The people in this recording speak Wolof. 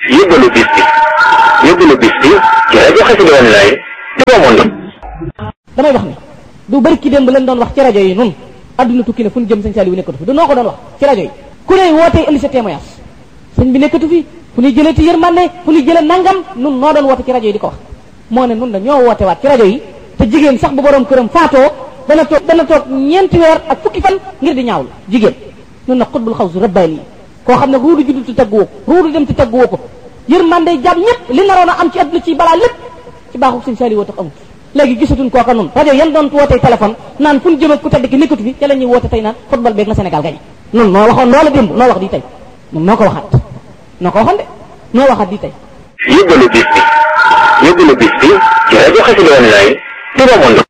yóbbalu bis bi yóbbalu bis bi ci rajo Xassida Online Touba Monde damay wax ni du bëri ki démb leen doon wax ci rajo yi nun adduna tukki na fu ñu jëm sëñ Saliou nekkatu fi du noo ko doon wax ci rajo yi ku ne wootee indi sa témoignage sëñ bi nekkatu fi fu ñuy jëlee ti yërmande fu ñuy jëlee nangam nun noo doon woote ci rajo yi di ko wax moo ne nun da ñoo woote waat ci rajo yi te jigéen sax bu borom këram faatoo dana toog dana toog ñeenti weer ak fukki fan ngir di ñaawlu jigéen nun na xutbul xaw su rabbaani koo xam ne ruudu juddu ti tagguwoo ko ruudu dem ti tagguwoo ko yërmande jàmm ñëpp li naroon a am ci adduna ci balaa lépp ci baaxu sëñ Saliou woo tax amut léegi gisatuñ kooka nun rajo yan doon wootee téléphone naan fu ñu jëm ak ku tedd ki nekkatu fi ca la ñuy woote tey naan football beeg na Sénégal gañe nun noo waxoon loola démb noo wax di tey nun noo ko waxaat noo ko waxoon de noo waxaat di tey yóbbalu bis bi yóbbalu bis bi ci rajo Xassida Online Touba Monde